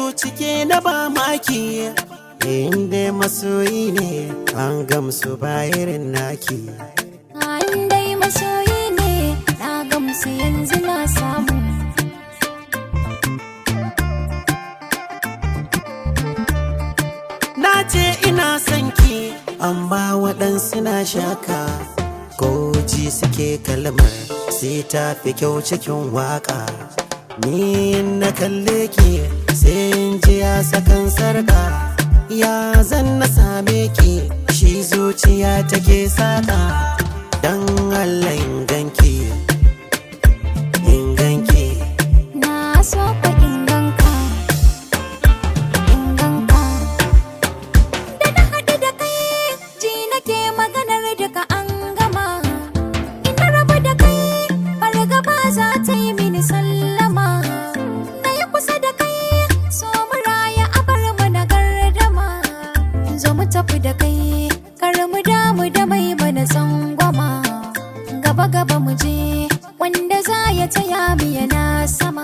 zuci ke na ba maki inda masoyi ne an gamsu ba irin naki An dai masoyi ne na gamsu yanzu na samu na ce ina son ki amma waɗansu na shaka ko ji suke kalmar sai ta fi kyau cikin waka ni na kalle ki sai in ji ya sakan sarka ya zan na same ki shi zuciya take saka dan Allah in ganki in ganki Na so ka inganka Inganka Da na haɗu da kai ji nake maganar duka an gama Ina rabu da kai fargaba za ta yi mini sallama Na yi kusa da kai so mu raya a bar mu na gardama Zo mu tafi da kai kar mu damu da mai mana tsangwama Gaba gaba mu je wanda za ya taya mu yana sama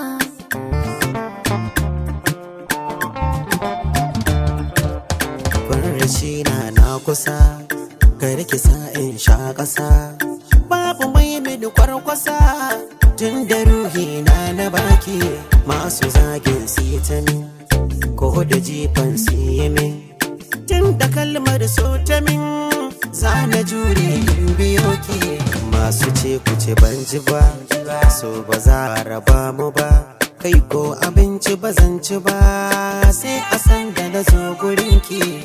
Farshi na na kusa Kar ki sa in sha ƙasa Babu mai mini kwarkwasa Tun da ruhi na na baki Masu zagin su yi ta min Ko da jifan su yi min Tun da kalmar so ta min Za na jure in biyo ki Masu ce ku ce ban ji ba So ba za a raba mu ba Kai ko abinci ba zan ci ba Sai a san da na zo gurinki